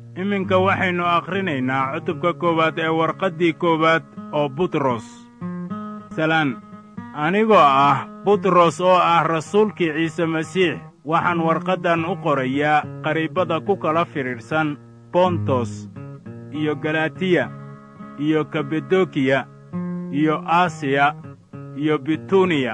iminka waxaynu akhrinaynaa cutubka koowaad ee warqaddii koowaad oo butros salaan anigoo ah butros oo ah rasuulkii ciise masiix waxaan warqaddan u qorayaa qariibada ku kala fidhiidhsan bontos iyo galatiya iyo kabadokiya iyo asiya iyo bituniya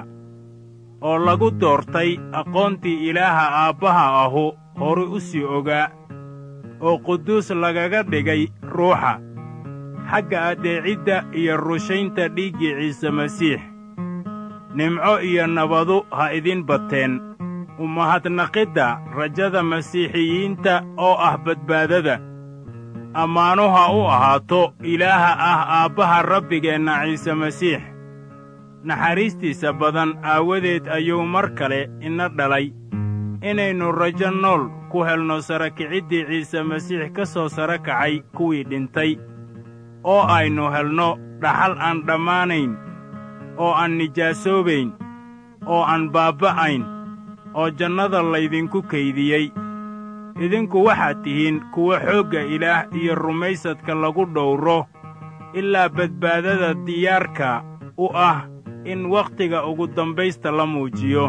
oo lagu doortay aqoontii ilaaha aabbaha ahu horu u sii ogaa oo quduus lagaga dhigay ruuxa xagga addeecidda iyo rushaynta dhiiggii ciise masiix nimco iyo nabadu ha idin bateen umahadnaqidda rajada masiixiyiinta oo ah badbaadada ammaanu ha u ahaato ilaaha ah aabbaha rabbigeenna ciise masiix naxariistiisa badan aawadeed ayuu mar kale ina dhalay inaynu rajo nool ku helno sara kiciddii ciise masiix ka soo sara kacay kuwii dhintay oo aynu helno dhaxal aan dhammaanayn oo aan nijaasoobayn oo aan baabba'ayn oo jannada laydinku kaydiyey idinku waxaad tihiin kuwa xoogga ilaah iyo rumaysadka lagu dhowro ilaa badbaadada diyaarka u ah in wakhtiga ugu dambaysta la muujiyo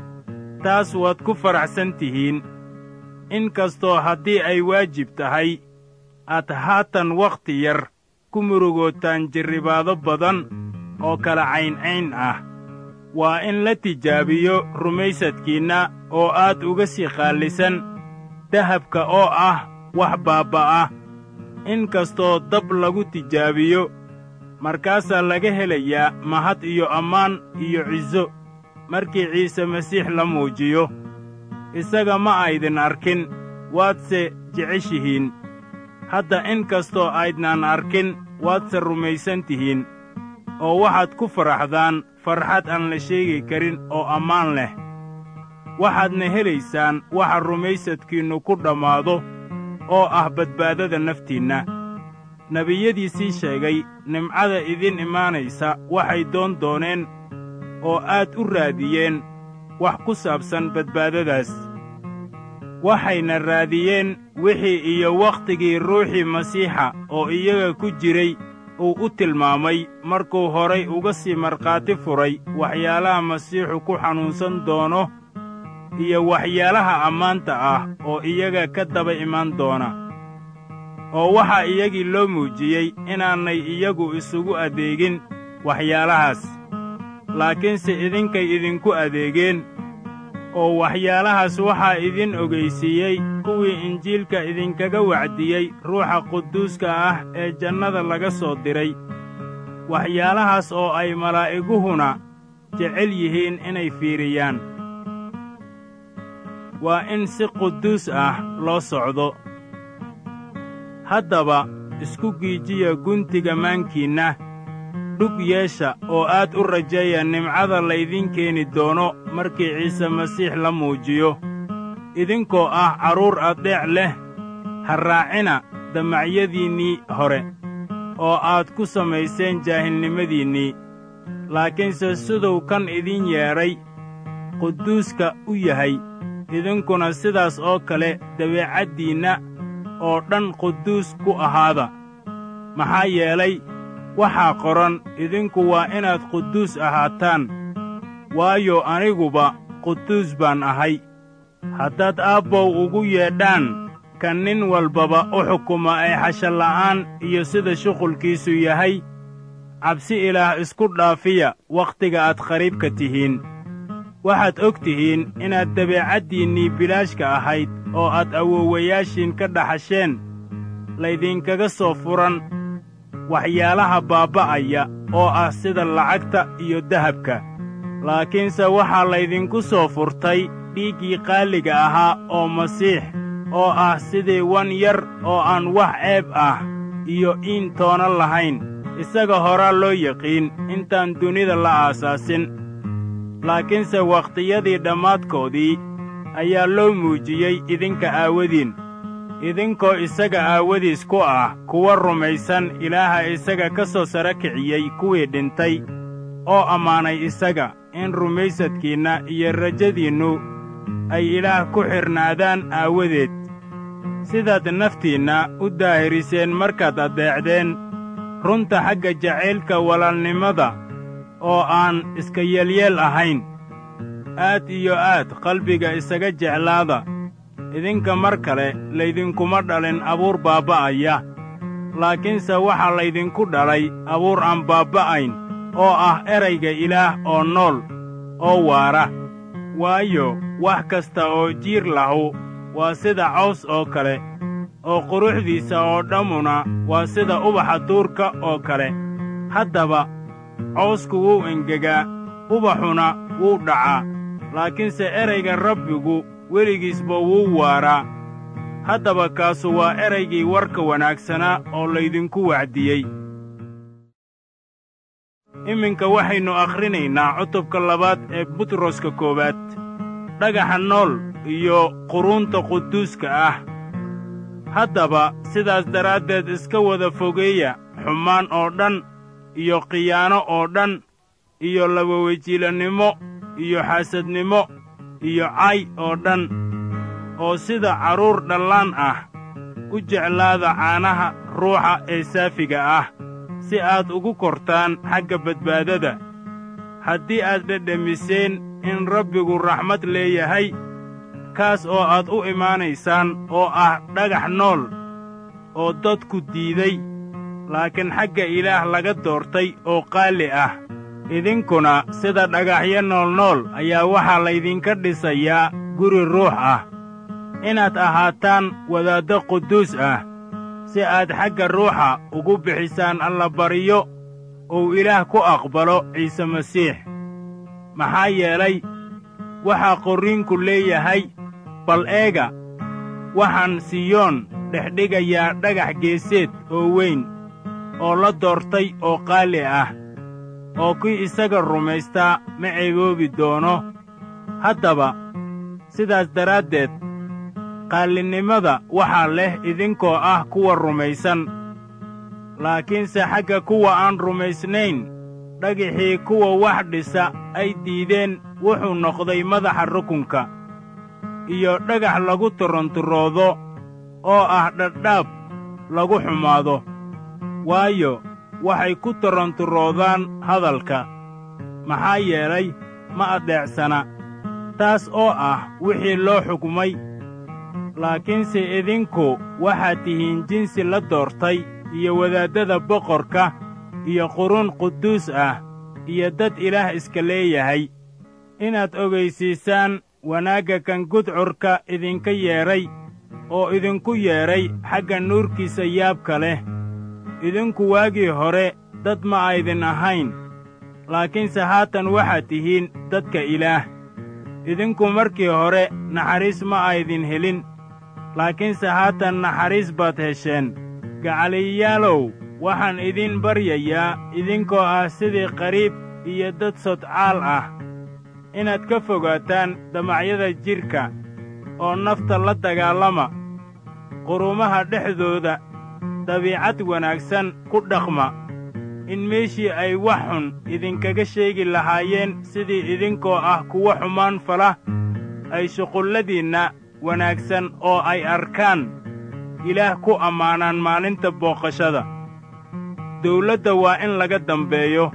taas waad ku faraxsan tihiin in kastoo haddii ay waajib tahay aad haatan wakhti yar ku murugootaan jirribaado badan oo kala cayncayn ah waa in la tijaabiyo rumaysadkiinna oo aad uga sii qaallisan dahabka oo ah wax baabba'a in kastoo dab lagu tijaabiyo markaasaa laga helayaa mahad iyo ammaan iyo ciso markii ciise masiix la muujiyo isaga ma aydin arkin waadse jeceshihiin hadda in kastoo aydnaan arkin waadse rumaysan tihiin oo waxaad ku faraxdaan farxad aan la sheegi karin oo ammaan leh waxaadna helaysaan waxa rumaysadkiinnu ku dhammaado oo ah badbaadada naftiinna nebiyadiisii sheegay nimcada idin imaanaysa waxay doon dooneen oo aad u raadiyeen wax ku saabsan badbaadadaas waxayna raadiyeen wixii iyo wakhtigii ruuxii masiixa oo iyaga ku jiray uu u tilmaamay markuu horay uga sii markhaati furay waxyaalaha masiixu ku xanuunsan doono iyo waxyaalaha ammaanta ah oo iyaga ka daba imaan doona oo waxaa iyagii loo muujiyey inaanay iyagu isugu adeegin waxyaalahaas laakiinse idinkay idinku adeegeen oo waxyaalahaas waxaa idin ogaysiiyey kuwii injiilka idinkaga wacdiyey ruuxa quduuska ah ee jannada laga soo diray waxyaalahaas oo ay malaa'iguhuna jecel yihiin inay fiiriyaan waa in si quduus ah loo socdo haddaba isku giijiya guntiga maankiinna dhug yeesha oo aad u rajeeya nimcada laydin keeni doono markii ciise masiix la muujiyo idinkoo ah carruur addeec leh ha raacina damacyadiinnii hore oo aad ku samayseen jaahilnimadiinnii laakiinse siduu kan idin yeedhay quduuska u yahay idinkuna sidaas oo kale dabeecaddiinna oo dhan quduus ku ahaada maxaa yeelay waxaa qoran idinku waa inaad quduus ahaataan waayo aniguba quduus baan ahay haddaad aabbow ugu yeedhaan kan nin walbaba u xukuma ee xashalla'aan iyo sida shuqulkiisu yahay cabsi ilaah isku dhaafiya wakhtiga aad qariibka tihiin waxaad og tihiin inaad dabeecaddiinnii bilaashka ahayd oo aad awoowayaashiin ka dhaxasheen laydinkaga soo furan waxyaalaha baabba'aya oo ah sida lacagta iyo dahabka laakiinse waxaa laydinku soo furtay dhiiggii qaaliga ahaa oo masiix oo ah sidii wan yar oo aan wax ceeb ah iyo iin toona lahayn isaga horaa loo yaqiin intaan dunida la aasaasin laakiinse wakhtiyadii dhammaadkoodii ayaa loo muujiyey idinka aawadiin idinkoo isaga aawadiis ku ah kuwa rumaysan ilaaha isaga ka soo sara kiciyey kuwii dhintay oo ammaanay isaga in rumaysadkiinna iyo rajadiinnu ay ilaah ku xidhnaadaan aawadeed sidaad naftiinna u daahiriseen markaad addeecdeen runta xagga jacaylka walaalnimada oo aan iska yeelyeel ahayn aad iyo aad qalbiga isaga jeclaada idinka mar kale laydinkuma dhalin abuur baabba'aya laakiinse waxaa laydinku dhalay abuur aan baabba'ayn oo ah erayga ilaah oo nool oo waara waayo wax kasta oo jiir lahu waa sida caws oo kale oo quruxdiisa oo dhammuna waa sida ubaxa duurka oo kale haddaba cawsku wuu engegaa ubaxuna wuu dhacaa laakiinse erayga rabbigu weligiisba wuu waaraa haddaba kaasu waa eraygii warka wanaagsanaa oo laydinku wacdiyey iminka waxaynu akhrinaynaa cutubka labaad ee butroska koowaad dhagaxa nool iyo quruunta quduuska ah haddaba sidaas daraaddeed iska wada fogeeya xumaan oo dhan iyo khiyaano oo dhan iyo labawejiilannimo iyo xaasadnimo iyo cay oo dhan oo sida carruur dhallaan ah u jeclaada caanaha ruuxa ee saafiga ah si aad ugu kortaan xagga badbaadada haddii aad dhedhemiseen in rabbigu raxmad leeyahay kaas oo aad u imaanaysaan oo ah dhagax nool oo dadku diiday laakiin xagga ilaah laga doortay oo qaali ah idinkuna sida dhagaxyo noolnool ayaa waxaa laydinka dhisayaa guri ruux ah inaad ahaataan wadaaddo quduus ah si aad xagga ruuxa ugu bixisaan allabaryo uu ilaah ku aqbalo ciise masiix maxaa yeelay waxaa qorriinku leeyahay bal eega waxaan siyoon dhexdhigayaa dhagax geeseed oo weyn oo la doortay oo qaali ah oo kii isaga rumaystaa ma ceeboobi doono haddaba sidaas daraaddeed qaallinnimada waxaa leh idinkoo ah kuwa rumaysan laakiinse xagga kuwa aan rumaysnayn dhagixii kuwa wax dhisa ay diideen wuxuu noqday madaxa rukunka iyo dhagax lagu turanturoodo oo ah dhadhaab lagu xumaado waayo waxay ku taranturoodaan hadalka maxaa yeelay ma addeecsana taas oo ah wixii loo xukmay laakiinse idinku waxaad tihiin jinsi la doortay iyo wadaaddada boqorka iyo quruun quduus ah iyo dad ilaah iska leeyahay inaad ogaysiisaan wanaagga kan gudcurka idinka yeedhay oo idinku yeedhay xagga nuurkiisa yaabka leh idinku waagii hore dad ma aydin ahayn laakiinse haatan waxaad tihiin dadka ilaah idinku markii hore naxariis ma aydin helin laakiinse haatan naxariis baad hesheen gacaliyayaalow waxaan idin baryayaa idinkoo ah sidii qariib iyo dad sodcaal ah inaad ka fogaataan damacyada jidhka oo nafta la dagaallama qurumaha dhexdooda dabiicad wanaagsan ku dhaqma in meeshii ay wax xun idinkaga sheegi lahaayeen sidii idinkoo ah kuwa xumaan fala ay shuqulladiinna wanaagsan oo ay arkaan ilaah ku ammaanaan maalinta booqashada dawladda waa in laga dambeeyo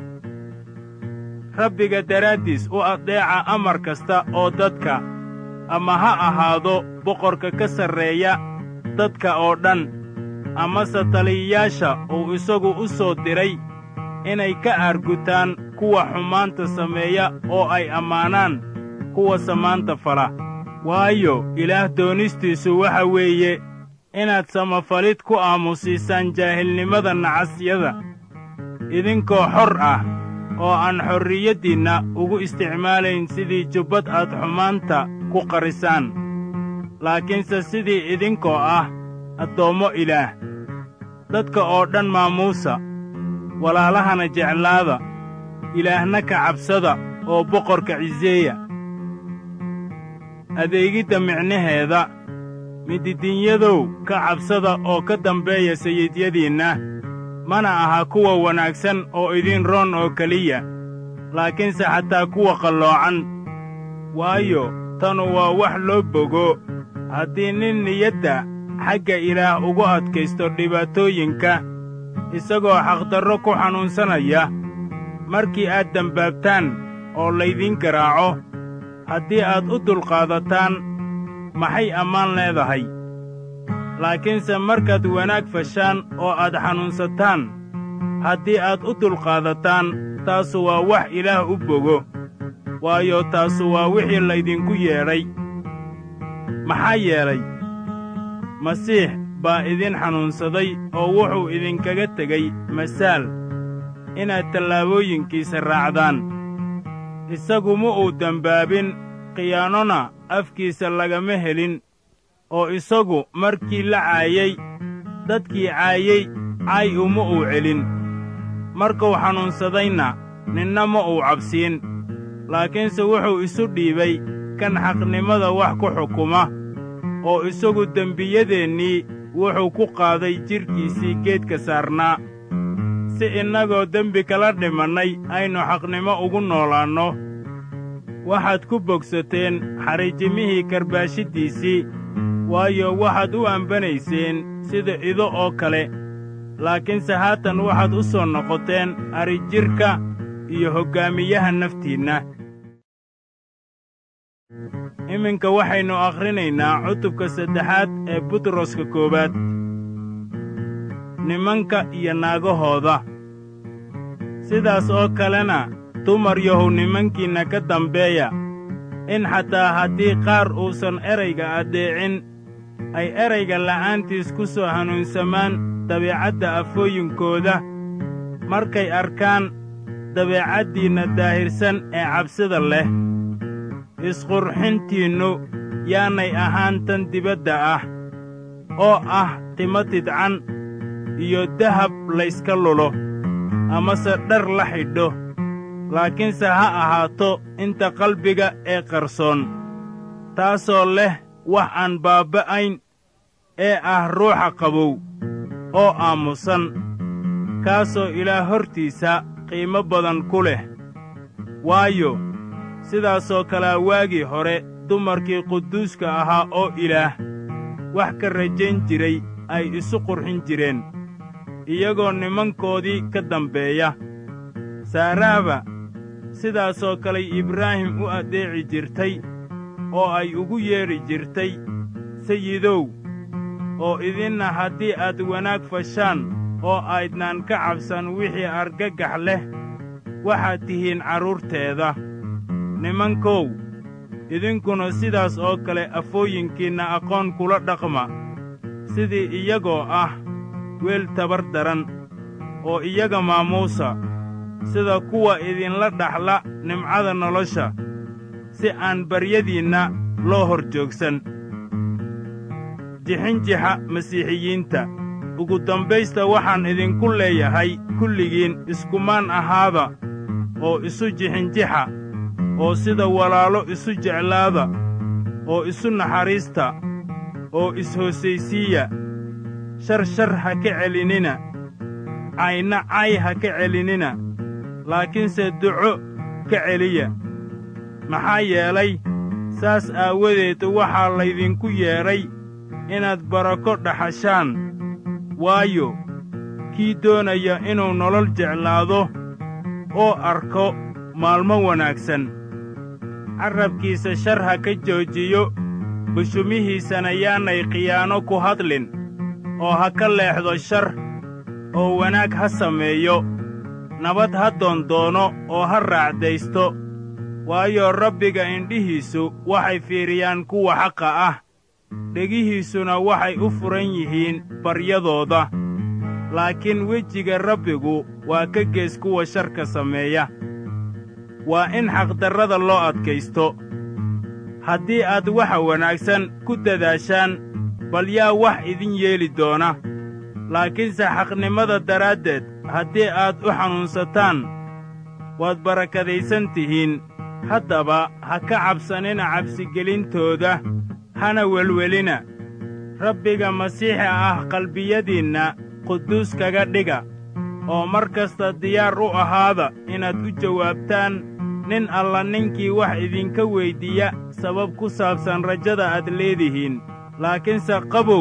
rabbiga daraaddiis u addeeca amar kasta oo dadka ama ha ahaado boqorka ka sarreeya dadka oo dhan amase taliyayaasha uu isagu u soo diray inay ka aargutaan kuwa xumaanta sameeya oo ay ammaanaan kuwa samaanta fala waayo ilaah doonistiisu waxa weeye inaad samafalid ku aamusiisaan jaahilnimada nacasyada idinkoo xor ah oo aan xorriyaddiinna ugu isticmaalayn sidii jubbad aad xumaanta ku qarisaan laakiinse sidii idinkoo ah addoommo ilaah dadka oo dhan maamuusa walaalahana jeclaada ilaahna ka cabsada oo boqorka ciseeya adeegidda micnaheeda mididinyadow ka cabsada oo ka dambeeya sayidyadiinna mana aha kuwa wanaagsan oo idin roon oo keliya laakiinse xataa kuwa qalloocan waayo tanu waa wax loo bogo haddii nin niyadda xagga ilaah ugu adkaysto dhibaatooyinka isagoo xaqdarro ku xanuunsanaya markii aad dembaabtaan oo laydin garaaco haddii aad u dulqaadataan maxay ammaan leedahay laakiinse markaad wanaag fashaan oo aad xanuunsataan haddii aad u dulqaadataan taasu waa wax ilaah u bogo waayo taasu waa wixii laydinku yeedhay maxaa yeelay masiix baa idin xanuunsaday oo wuxuu idinkaga tegey masaal inaad tallaabooyinkiisa raacdaan isagu ma uu dembaabin khiyaanona afkiisa lagama helin oo isagu markii la caayey dadkii caayey caay uma uu celin markuu xanuunsadayna ninna ma uu cabsiin laakiinse wuxuu isu dhiibay kan xaqnimada wax ku xukuma oo isagu dembiyadeennii wuxuu ku qaaday jidhkiisii geedka saarnaa si innagoo dembi kala dhimannay aynu xaqnimo ugu noolaanno waxaad ku bogsateen xariijimihii karbaashiddiisii waayo waxaad u ambanayseen sida ido oo kale laakiinse haatan waxaad u soo noqoteen arijidhka iyo hoggaamiyaha naftiinna iminka waxaynu akhrinaynaa cutubka saddexaad ee butroska koowaad nimanka iyo naagahooda sidaas oo kalena dumar yahow nimankiinna ka dambeeya in xataa haddii qaar uusan erayga addeecin ay erayga la'aantiis ku soo hanuunsamaan dabeecadda afooyinkooda markay arkaan dabeecaddiinna daahirsan ee cabsida leh isqurxintiinnu yaanay ahaan tan dibadda ah oo ah timo tidcan iyo dahab layska lulo amase dhar la xidho laakiinse ha ahaato inta qalbiga ee qarsoon taasoo leh wax aan baabba'ayn ee ah ruuxa qabow oo aamusan kaasoo ilaah hortiisa qiimo badan ku leh waayo sidaasoo kalea waagii hore dumarkii quduuska ahaa oo ilaah wax ka rajayn jiray ay isu qurxin jireen iyagoo nimankoodii ka dambeeya saaraaba sidaasoo kaley ibraahim u addeeci jirtay oo ay ugu yeedhi jirtay sayidow oo idinna haddii aad wanaag fashaan oo aydnaan ka cabsan wixii argagax leh waxaad tihiin carruurteeda nimankow idinkuna sidaas oo kale afooyinkiinna aqoon kula dhaqma sidii iyagoo ah weel tabar daran oo iyaga maamuusa sida kuwa idinla dhaxla nimcada nolosha si aan baryadiinna loo hor joogsan jixinjixa masiixiyiinta ugu dambaysta waxaan idinku leeyahay kulligiin iskumaan ahaada oo isu jixinjixa oo sida walaalo isu jeclaada oo isu naxariista oo is-hoosaysiiya shar shar ha ka celinina cayna cay ha ka celinina laakiinse duco ka celiya maxaa yeelay saas aawadeed waxaa laydinku yeedhay inaad barako dhaxashaan waayo kii doonaya inuu nolol jeclaado oo arko maalmo wanaagsan carrabkiisa shar ha ka joojiyo bushumihiisana yaanay khiyaano ku hadlin oo ha ka leexdo shar oo wanaag ha sameeyo nabad ha doondoono oo ha raacdaysto waayo rabbiga indhihiisu waxay fiiriyaan kuwa xaqa ah dhegihiisuna waxay u furan yihiin baryadooda laakiin wejiga rabbigu waa ka gees kuwa sharka sameeya waa in xaqdarrada loo adkaysto haddii aad waxa wanaagsan ku dadaashaan bal yaa wax idin yeeli doona laakiinse xaqnimada daraaddeed haddii aad u xanuunsataan waad barakadaysan tihiin haddaba ha ka cabsanina cabsigelintooda hana welwelina rabbiga masiixa ah qalbiyadiinna quduus kaga dhiga oo mar kasta diyaar u ahaada inaad u jawaabtaan nin alla ninkii wax idinka weyddiiya sabab ku saabsan rajada aad leedihiin laakiinse qabow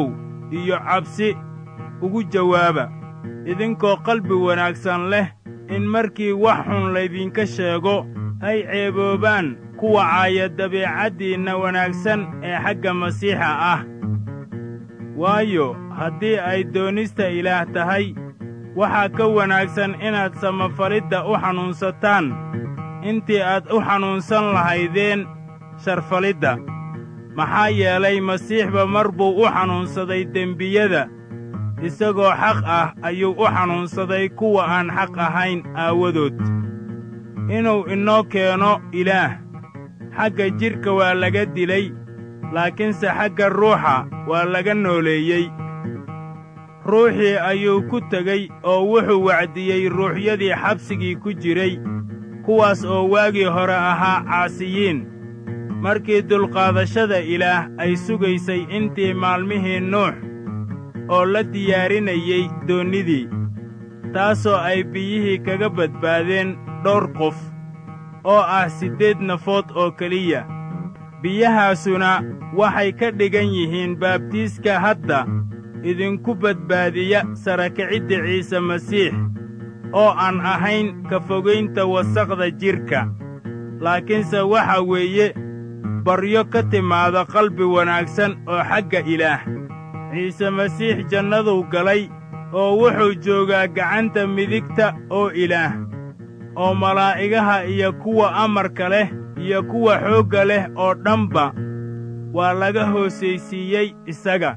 iyo cabsi ugu jawaaba idinkoo qalbi wanaagsan leh in markii wax xun laydinka sheego ay ceeboobaan kuwa caaya dabiicaddiinna wanaagsan ee xagga masiixa ah waayo haddii ay doonista ilaah tahay waxaa ka wanaagsan inaad samafalidda u xanuunsataan intii aad u xanuunsan lahaydeen sharfalidda maxaa yeelay masiixba mar buu u xanuunsaday dembiyada isagoo xaq ah ayuu u xanuunsaday kuwa aan xaq ahayn aawadood inuu inoo keeno ilaah xagga jidhka waa laga dilay laakiinse xagga ruuxa waa laga nooleeyey ruuxii ayuu ku tegey oo wuxuu wacdiyey ruuxyadii xabsigii ku jiray kuwaas oo waagii hore ahaa caasiyiin markii dulqaadashada ilaah ay sugaysay intii maalmihii nuux oo la diyaarinayey doonnidii taasoo ay biyihii kaga badbaadeen dhowr qof oo ah siddeed nafood oo keliya biyahaasuna waxay ka dhigan yihiin baabtiiska hadda idinku badbaadiya sarakicidda ciise masiix oo aan ahayn ka fogaynta wasaqda jidhka laakiinse waxa weeye baryo ka timaada qalbi wanaagsan oo xagga ilaah ciise masiix jannaduu galay oo wuxuu joogaa gacanta midigta oo ilaah oo malaa'igaha iyo kuwa amarka leh iyo kuwa xoogga leh oo dhanba waa laga hoosaysiiyey isaga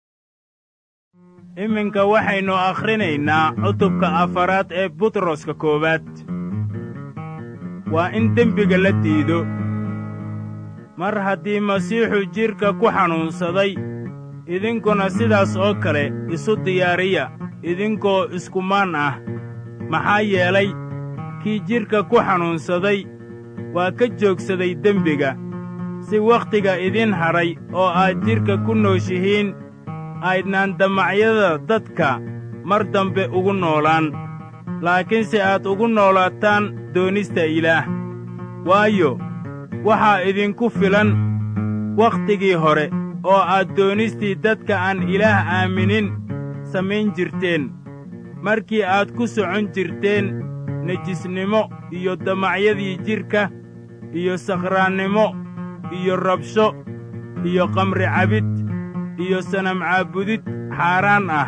iminka waxaynu akhrinaynaa cutubka afaraad ee butroska koowaad waa in dembiga la diido mar haddii masiixu jidhka ku xanuunsaday idinkuna sidaas oo kale isu diyaariya idinkoo iskumaan ah maxaa yeelay kii jidhka ku xanuunsaday waa ka joogsaday dembiga si wakhtiga idin hadhay oo aad jidhka ku nooshihiin aydnaan damacyada dadka mar dambe ugu noolaan laakiinse aad ugu noolaataan doonista ilaah waayo waxaa idinku filan wakhtigii hore oo aad doonistii dadka aan ilaah aaminin samayn jirteen markii aad ku socon jirteen nejisnimo iyo damacyadii jidhka iyo sakhraannimo iyo rabsho iyo qamri cabid iyo sanam caabudid xaaraan ah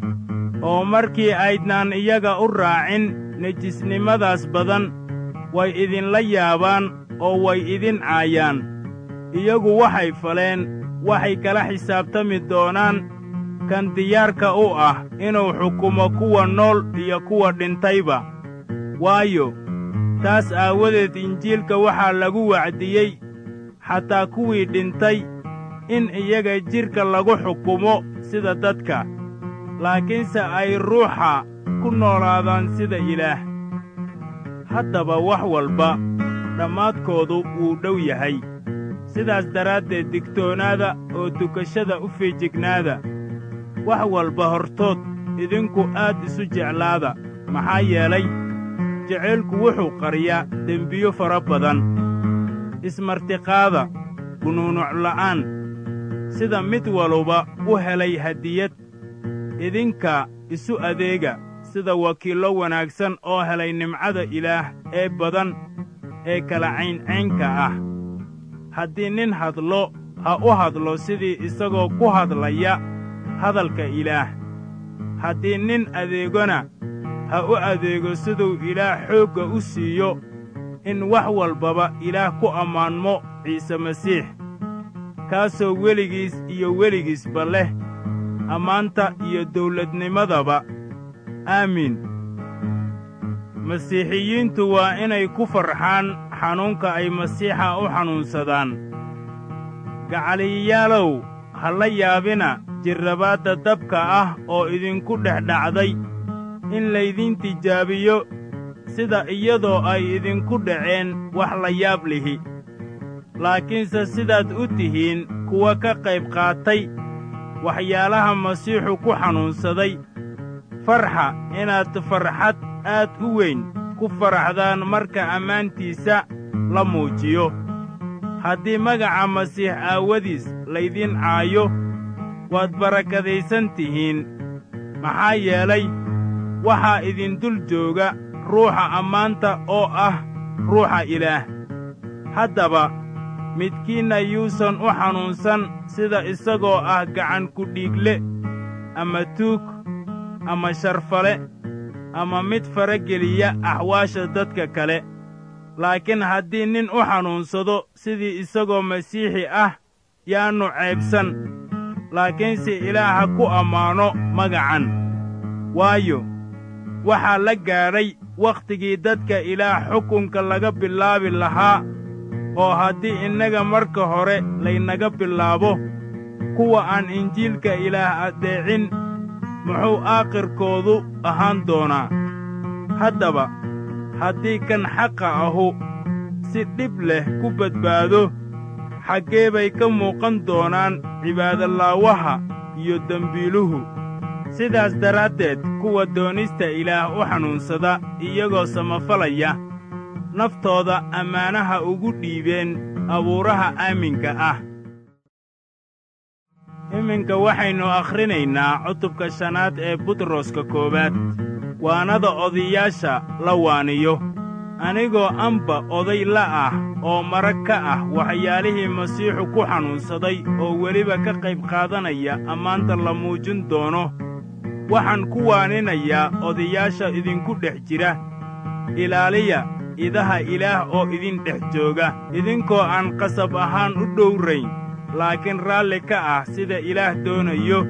oo markii aydnaan iyaga u raacin nejisnimadaas badan way idinla yaabaan oo way idin caayaan iyagu waxay faleen waxay kala xisaabtami doonaan kan diyaarka u ah inuu xukumo kuwa nool iyo kuwa dhintayba waayo taas aawadeed injiilka waxaa lagu wacdiyey xataa kuwii dhintay in iyaga jidhka lagu xukumo sida dadka laakiinse ay ruuxa ku noolaadaan sida ilaah haddaba wax walba dhammaadkoodu wuu dhow yahay sidaas daraaddeed digtoonaada oo dukashada u feejignaada wax walba hortood idinku aad isu jeclaada maxaa yeelay jacaylku wuxuu qariyaa dembiyo fara badan ismartiqaada gunuunucla'aan sida mid waluba u helay hadiyad idinka isu adeega sida wakiillo wanaagsan oo helay nimcada ilaah ee badan ee kala cayncaynka ah haddii nin hadlo ha u hadlo sidii isagoo ku hadlaya hadalka ilaah haddii nin adeegona ha u adeego siduu ilaah xoogga u siiyo in wax walbaba ilaah ku ammaanmo ciise masiix kaasoo weligiis iyo weligiisba leh ammaanta iyo dawladnimadaba aamiin masiixiyiintu waa inay ku farxaan xanuunka ay masiixa u xanuunsadaan gacaliyayaalow ha la yaabina jirrabaadda dabka ah oo idinku dhex dhacday in laydin tijaabiyo sida iyadoo ay idinku dhaceen wax la yaab lihi laakiinse sidaad u tihiin kuwa ka qayb qaatay waxyaalaha masiixu ku xanuunsaday farxa inaad farxad aad u weyn ku faraxdaan marka ammaantiisa la muujiyo haddii magaca masiix aawadiis laydin caayo waad barakadaysan tihiin maxaa yeelay waxaa idin dul jooga ruuxa ammaanta oo ah ruuxa ilaah haddaba midkiinna yuusan u xanuunsan sida isagoo ah gacan kudhiigle ama tuug ama sharfale ama mid farageliya axwaasha dadka kale laakiin haddii nin u xanuunsado sidii isagoo masiixi ah yaannu ceebsan laakiinse ilaah ha ku ammaano magacan waayo waxaa la gaadhay wakhtigii dadka ilaah xukunka laga bilaabi lahaa oo haddii innaga marka hore laynaga bilaabo kuwa aan injiilka ilaah addeecin muxuu aakhirkoodu ahaan doonaa haddaba haddii kan xaqa ahu si dhib leh ku badbaado xaggee bay ka muuqan doonaan cibaadolaawaha iyo dembiiluhu sidaas daraaddeed kuwa doonista ilaah u xanuunsada iyagoo samafalaya naftooda ammaanaha ugu dhiibeen abuuraha aaminka ah iminka waxaynu akhrinaynaa cutubka shanaad ee butroska koowaad waanada odayaasha la waaniyo anigoo anba oday la ah oo marag ka ah waxyaalihii masiixu ku xanuunsaday oo weliba ka qayb qaadanaya ammaanta la muujin doono waxaan ku waaninayaa odayaasha idinku dhex jira ilaaliya idaha ilaah oo idin dhex jooga idinkoo aan qasab ahaan u dhowrayn laakiin raalli ka ah sida ilaah doonayo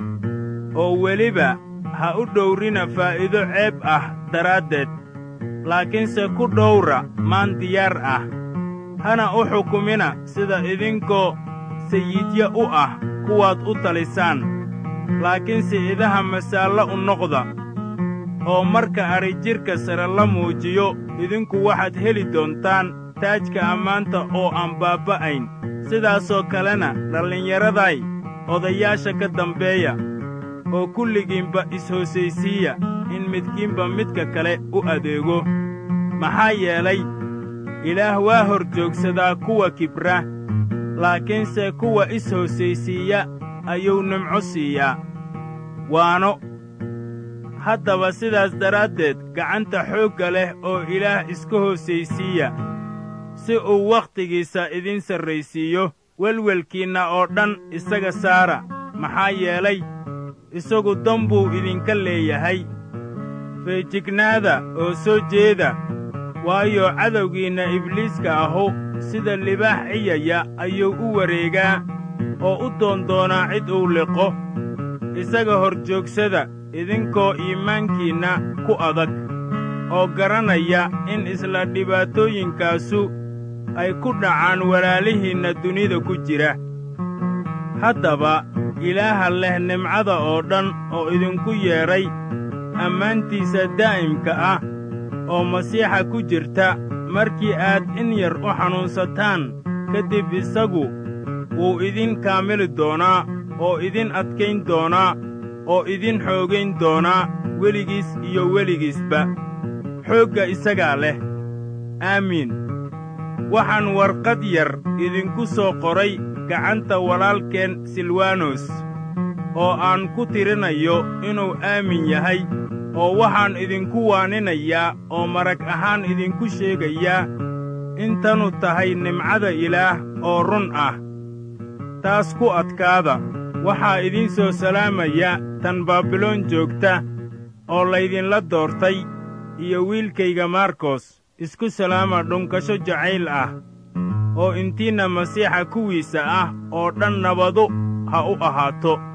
oo weliba ha u dhowrina faa'iido ceeb ah daraaddeed laakiinse ku dhowra maan diyaar ah hana u xukumina sida idinkoo sayidya u ah kuwaad u talisaan laakiinse idaha masaallo u noqda oo marka adhijidhka sare la muujiyo idinku waxaad heli doontaan taajka ammaanta oo aan baabba'ayn sidaasoo kalena dhallinyaraday odayaasha ka dambeeya oo kulligiinba is-hoosaysiiya in midkiinba midka kale u adeego maxaa yeelay ilaah waa hor joogsadaa kuwa kibra laakiinse kuwa is-hoosaysiiya ayuu nimco siiyaa waano haddaba sidaas daraaddeed gacanta xoogga leh oo ilaah iska hoosaysiiya si uu wakhtigiisa idin sarraysiiyo welwelkiinna oo dhan isaga saara maxaa yeelay isagu dan buu idinka leeyahay feejignaada oo soo jeeda waayo cadowgiinna ibliiska ahu sida libaax ciyaya ayuu u wareegaa oo u doondoonaa cid uu liqo isaga hor joogsada idinkoo iimaankiinna ku adag oo garanaya in isla dhibaatooyinkaasu ay ku dhacaan walaalihiinna dunida ku jira haddaba ilaaha leh nimcada oo dhan oo idinku yeedhay ammaantiisa daa'imka ah oo masiixa ku jirta markii aad in yar u xanuunsataan ka dib isagu wuu idin kaamili doonaa oo idin adkayn doonaa oo idin xoogayn doonaa weligiis iyo weligiisba xoogga isagaa leh aamiin waxaan warqad yar idinku soo qoray gacanta walaalkeen silwanos oo aan ku tirinayo inuu aamin yahay oo waxaan idinku waaninayaa oo marag ahaan idinku sheegayaa in tanu tahay nimcada ilaah oo run ah taas ku adkaada waxaa idiin soo salaamaya tan baabiloon joogta oo laydinla doortay iyo wiilkayga markos isku salaama dhunkasho jacayl ah oo intiinna masiixa kuwiisa ah oo dhan nabadu ha u ahaato